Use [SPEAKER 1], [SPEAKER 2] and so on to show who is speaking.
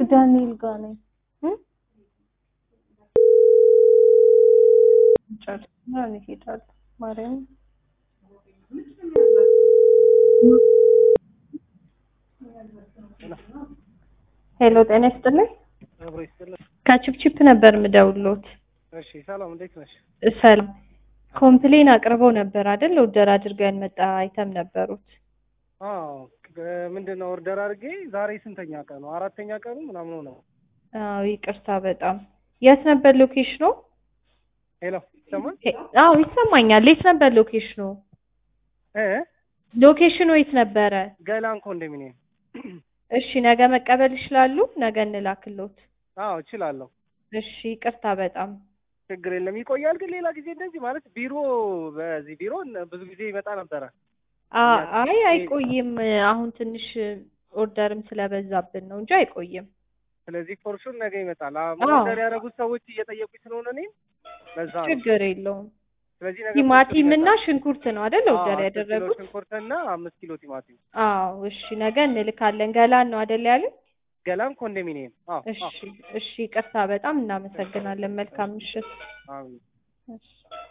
[SPEAKER 1] ዳንኤል ጋር ነኝ እ ጨርሰና እንሄዳለን። ማርያም ሄሎ፣ ጤና ይስጥልኝ።
[SPEAKER 2] አብሮ ይስጥልኝ።
[SPEAKER 1] ከቺፕቺፕ ነበር ምደውሎት።
[SPEAKER 2] እሺ ሰላም፣ እንዴት ነሽ?
[SPEAKER 1] ሰላም። ኮምፕሌን አቅርበው ነበር አይደል? ኦርደር አድርገን መጣ አይተም ነበሩት።
[SPEAKER 2] አዎ ምንድን ነው ኦርደር አድርጌ ዛሬ ስንተኛ ቀኑ? አራተኛ ቀኑ ምናምን ነው።
[SPEAKER 1] አዎ ይቅርታ በጣም የት ነበር ሎኬሽኑ?
[SPEAKER 2] ሄሎ ይሰማል?
[SPEAKER 1] አዎ ይሰማኛል። የት ነበር ሎኬሽኑ?
[SPEAKER 2] እ
[SPEAKER 1] ሎኬሽኑ የት ነበረ?
[SPEAKER 2] ገላን ኮንዶሚኒየም።
[SPEAKER 1] እሺ ነገ መቀበል ይችላሉ? ነገ እንላክሎት።
[SPEAKER 2] አዎ እችላለሁ።
[SPEAKER 1] እሺ ይቅርታ በጣም
[SPEAKER 2] ችግር የለም። ይቆያል ግን ሌላ ጊዜ እንደዚህ ማለት ቢሮ በዚህ ቢሮ ብዙ ጊዜ ይመጣ ነበረ።
[SPEAKER 1] አ- አይ አይቆይም። አሁን ትንሽ ኦርደርም ስለበዛብን ነው እንጂ አይቆይም።
[SPEAKER 2] ስለዚህ ፎርሹር ነገ ይመጣል። አዎ
[SPEAKER 1] አዎ።
[SPEAKER 2] ኦርደር ያደረጉት ሰዎች እየጠየቁኝ ስለሆነ እኔም ለዛ ነው።
[SPEAKER 1] ችግር የለውም።
[SPEAKER 2] ስለዚህ ነገ
[SPEAKER 1] ቲማቲም
[SPEAKER 2] ፎርሹር
[SPEAKER 1] እና
[SPEAKER 2] ይመጣል።
[SPEAKER 1] ሽንኩርት ነው አይደል
[SPEAKER 2] አዎ፣
[SPEAKER 1] ኦርደር
[SPEAKER 2] አስር ኪሎ
[SPEAKER 1] ያደረጉት?
[SPEAKER 2] ሽንኩርትና አምስት ኪሎ ቲማቲም።
[SPEAKER 1] አዎ እሺ ነገ እንልካለን። ገላን ነው አይደል ያሉት?
[SPEAKER 2] ገላን ኮንዶሚኒየም። አዎ
[SPEAKER 1] እሺ
[SPEAKER 2] አዎ
[SPEAKER 1] እሺ ይቅርታ በጣም እናመሰግናለን። መልካም ምሽት።
[SPEAKER 2] አዎ።
[SPEAKER 1] እሺ